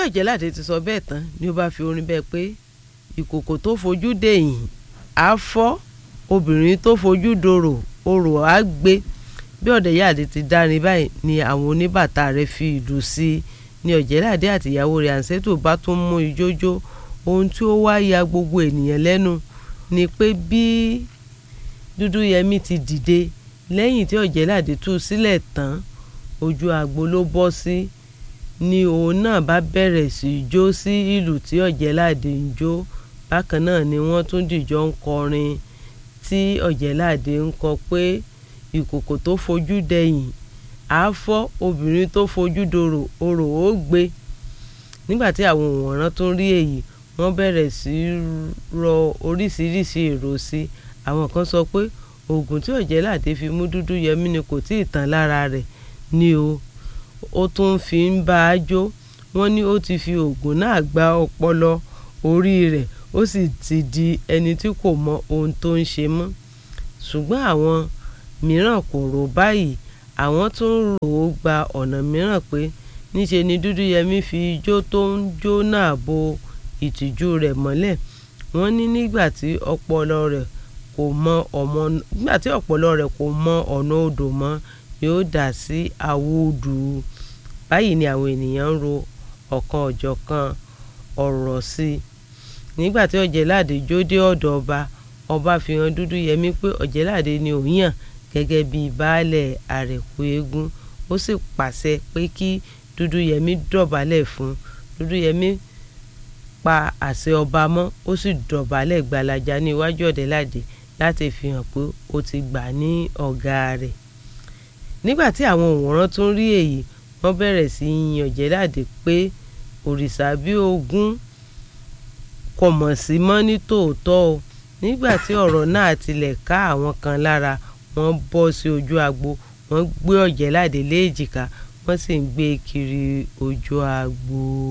Ọ̀jẹ̀ládé ti sọ bẹ́ẹ̀ tán ni ó bá fi orin bẹ́ẹ̀ pé ìkòkò tó fojú dèyìn á fọ́ obìnrin tó fojú dorò orò á gbé bí Ọ̀jẹ̀ládé ti dárin báyìí ni àwọn oníbàtà rẹ̀ fi ìlù sí i ni Ọ̀jẹ̀ládé àtìyàwó rẹ̀ Àǹsẹ́tù bá tún mú ijó jó ohun tí ó wá ya gbogbo ènìyàn lẹ́nu ni pé bí Dúdúyẹmí ti dìde lẹ́yìn tí Ọ̀jẹ̀ládé tú sílẹ̀ tán ojú agbo ló bọ́ sí ni òun náà bá bẹ̀rẹ̀ sí í jó sí ìlù tí Ọ̀jẹ̀ládé ń jó bákan náà ni wọ́n tún dìjọ ń kọrin tí Ọ̀jẹ̀ládé ń kọ pé ìkòkò tó fojú dẹ̀yìn á fọ́ obìnrin tó fojú dorò orò ó gbé nígbà tí àwọn òǹwòran tún rí èyí wọ́n bẹ̀rẹ̀ sí í rọ oríṣiríṣi èrò sí àwọn kan sọ pé oògùn tí Ọ̀jẹ̀ládé fi mú Dúdúyẹmí ni kò tí ì tán lára rẹ̀ ni o ó tún fi ń bá a jó wọ́n ní ó ti fi oògùn náà gba ọpọlọ orí rẹ̀ ó sì ti di ẹni tí kò mọ ohun tó ń ṣe mọ́ ṣùgbọ́n àwọn mìíràn kò rò báyìí àwọn tún rò ó gba ọ̀nà mìíràn pé níṣe ni Dúdúyẹmí fi ijó tó ń jó náà bo ìtìjú rẹ̀ mọ́lẹ̀ wọ́n ní nígbà tí ọpọlọ rẹ̀ kò mọ ọmọ nígbà tí ọpọlọ rẹ̀ kò mọ ọ̀nà odò mọ́ yóò dà sí àwòdù báyìí ni àwọn ènìyàn ń ro ọ̀kan ọ̀jọ̀kan ọ̀rọ̀ sí i nígbà tí Ọ̀jẹ̀ládé jó dé ọ̀dọ̀ ọba ọba fi hàn Dúdúyẹmí pé Ọ̀jẹ̀ládé ni òun yàn gẹ́gẹ́ bí baálẹ̀ àrẹ̀kú eégún ó sì pàṣẹ pé kí Dúdúyẹmí dọ̀bálẹ̀ fún Dúdúyẹmí pa àṣẹ ọba mọ́ ó sì dọ̀bálẹ̀ gbalaja ní iwájú Ọ̀jẹ̀ládé láti fi hàn pé ó ti gbà ní ọ̀gá rẹ̀ nígbà tí àwọn òǹwòran tún rí èyí wọ́n bẹ̀rẹ̀ sí í yin Ọ̀jẹ̀ládé pé òrìṣà bí ogún kò mọ̀ sí mọ́ ní tòótọ́ o nígbà tí ọ̀rọ̀ náà tilẹ̀ ká àwọn kan lára wọ́n bọ́ sí ojú agbo wọ́n gbé Ọ̀jẹ̀ládé léjìká wọ́n sì ń gbé kiri ojú agbo.